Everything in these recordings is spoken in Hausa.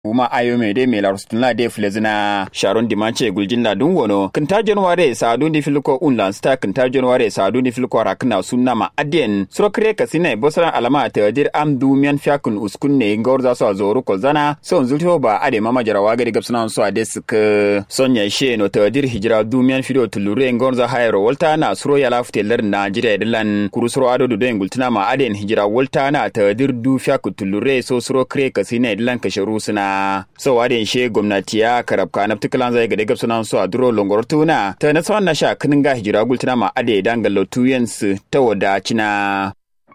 uma ayo me de me la rustuna de flezina sharon dimanche guljinda dun wono kinta januare sa dun di filko unlan sta kinta januare sa dun di filko rakna sunna ma adien suro kre kasine bosra alama ta dir am du mian fiakun uskun ne ngorza so zoru ko zana so zulto ba ade mama jarawa gari gapsuna so ade suk sonya she no ta dir hijra du mian fido tulure ngorza hayro volta na suro ya lafte lar najeriya dilan kuru suro ado du den gultuna ma aden hijra volta na ta dir du fiakun tulure so suro kre kasine dilan kasharu suna so wadin she gwamnati ya karabka na tikalan zai gade gabsunan su a duro longor tuna ta na tsawon na sha kinin ga hijira gultuna ma ade dangallo tuyensu ta wadacina.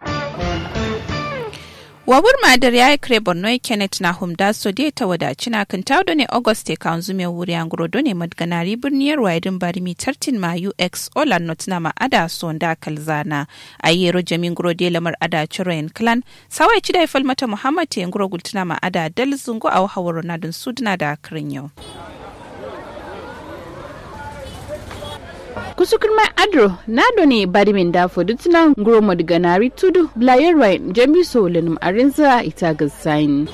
wabur madar ya yi kire borno kenneth na humda so dai ta wadaci na kan taudo ne auguste ka anzu mai wuri an guro ne madganari birniyar waidin barimi tartin ma ux ola not na ma ada so da kalzana a yi yero jamin guro dai lamar ada chiroyin clan sawai ci da ifal mata muhammad ya guro gultuna ma ada dal zungo a hawar ronaldin sudna da kirin yau. kusukun mai adro na done barimin da fodutuna nguro madiganari tudu blayerwai jamiso lanum arinza ita gasain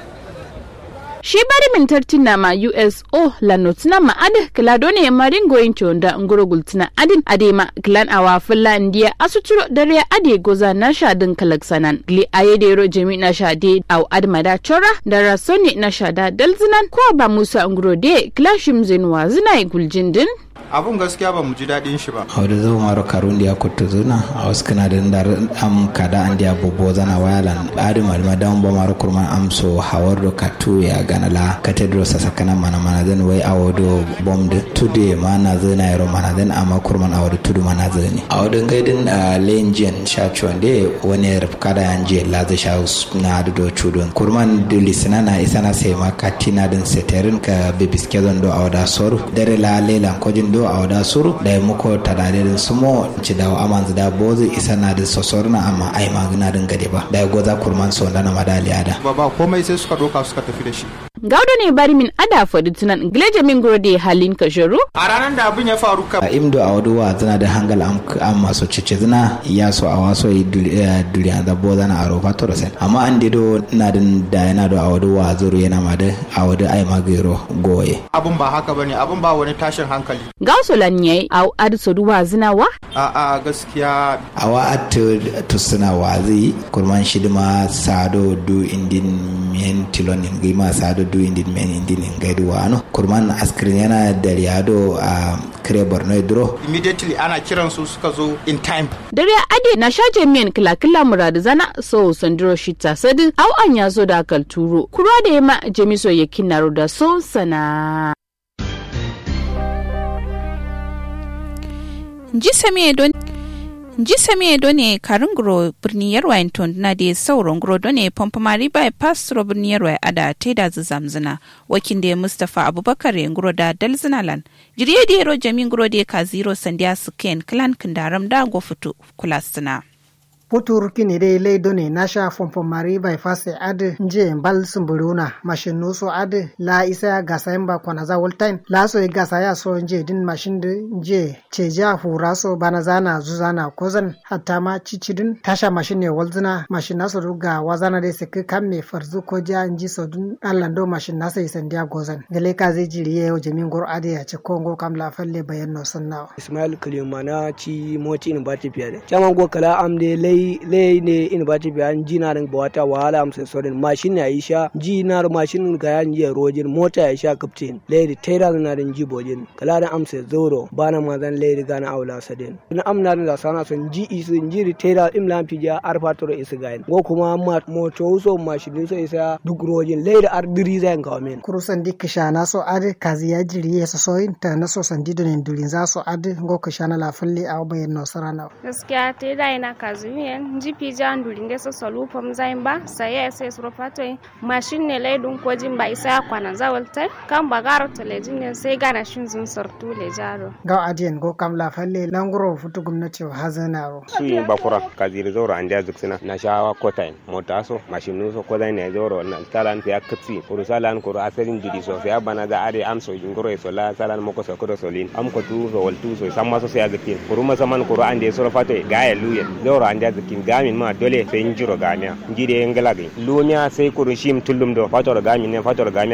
shi barimin tartina ma uso lanotina ma ade kilado ne marin goyin chonda nguro gultina adin ade ma kilan awa fulla ndiya asuturo dare ade goza na shadin kalaksanan gli ayede ro jami na shade au admada chora da rasoni na shada dalzinan ko ba musa nguro de klashim zinwa zinai guljindin abun gaskiya ba mu ji daɗin shi ba. a wadda zo maro karun dia kuttu zuna a wasu kana da ndar am kada an dia bobo zana wayalan adi malma dan ba maro kurman am so hawar do katu ya gana la katedro sa sakana mana mana den wai awodo bom de tude mana zana yaro mana den amma kurman awodo tudu mana zani a wadda gaidin lenjen sha chonde wani rap kada an je la za sha na do chudon kurman do lisana na isana sai ma katina den seterin ka bebiske zon do awda soru dare la lelan kojin do a wada suru da ya muko tadade da sumo ci da aman da bozu isa na da sosor na amma ai magana din gade ba da ya goza kurman so da na madaliya da ba ba komai sai suka doka suka tafi da shi gaudo ne bari min ada fadi tunan gileje min gode halin kasharu a ranar da abin ya faru ka a imdo a wadu wa zana da hangal am maso cice zina ya so a waso yi duriya da bo zana a rofa to sen amma an dido na din da yana da a wadu wa zuru yana ma da a wadu ai magero goye abun ba haka bane abun ba wani tashin hankali gauso lan yayi a adiso duwa zina wa a a gaskiya a wa at to suna wazi kurman shidima sado du indin men tilonin gima sado du indin men indin gaidu wano kurman askrin yana da riyado a kire borno duro immediately ana kiran su suka zo in time dare ade na shaje miyan kila kila muradu zana so sandiro shita sadi au an ya zo da kalturo kura da yama jamiso ya kinaro da so sana ji sami do ne karin gro birni yarwa na da sauran gro do ne pompomari bypass ro birni yarwa ada te da zamzina wakin da mustapha abubakar ya gro da dalzinalan jiriye da yaro jamin gro da ka zero sandiya suken clan kindaram da go fito kulastina. putur kini dai leido ne na sha fomfomari bai fase adi nje mbal sumburuna mashin nuso adi la isa gasa yamba kwana za woltain la so gasa ya so nje din mashin di nje ceja hura so bana zana zuzana kozan hatta ma cicidin tasha mashin ne walzina mashin naso ruga wazana dai siki kan me farzu ko ja nji so dun allando mashin nasa isandiya gozan gale ka zai jiriye o jamin gor adi ya ci kongo kam la falle bayan no sanna ismail kalimana ci moti in ba tafiya da chaman go kala am de lei lei ne in ba ta biyan jina rin ba wata wahala am sai sorin mashin ne yi sha jina rin mashin ga yan yi rojin mota ya sha kaptin lei da taira na rin ji bojin kala da am sai zoro bana ma zan lei ga na aula sadin in am na da sana son ji isu ji ri taira im lan fija arfa to isu ga go kuma moto so mashin so isa duk rojin lei da ar diri zan kawo min kurusan dik na so ade kazi ya jiri ya so soyin ta na so sandi don durin za so ade go kishana la falle a bayan no sarana gaskiya taira ina kazi yen jipi jan dulinge so solu pom zaimba saya sai suro patoi machine ne lai dun kojin ba isa kwana zawalta kan bagaro telejin ne sai gana shin zun sartu le jaro ga adiyan go kam la falle languro futu gwamnati hazana ro shi bakura kaziri zoro an da zuksina na shawa kotain mota so machine so ko ne zoro na talan ya kapsi kuru salan kuru asalin didi so ya bana da are am so jingoro so la salan moko so ko solin am ko tu so wal tu so samma so ya gatin kuru masaman kuru an de soro fatoi ga ya luye zoro an da kin gamin ma dole sai in jiro gamiya jide ngala gi lumiya sai kuru shim tullum do fator gamin ne fator gamin